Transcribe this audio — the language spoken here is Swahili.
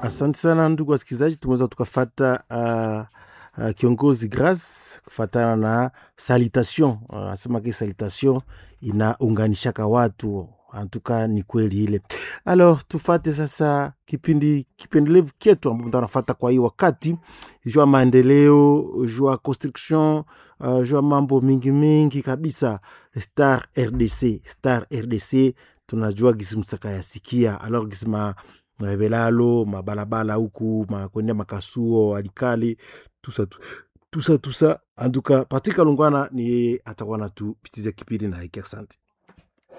Asante sana ndugu wasikilizaji, tumeweza tukafata uh, uh, kiongozi Grace kufatana na salutation. Anasema uh, ki salutation inaunganishaka watu antuka ni kweli ile. Alors tufate sasa kipindi kipendelevu kyetu ambapo tunafata kwa hii wakati jua maendeleo, jua construction, uh, jua mambo mingi mingi kabisa. Star RDC, Star RDC tunajua gisi msaka yasikia alors gisi ma belalo mabalabala huku makwendea makasuo alikali tusa tusa tusa anduka patika lungwana ni atakuwa natupitiza kipindi na hiki asante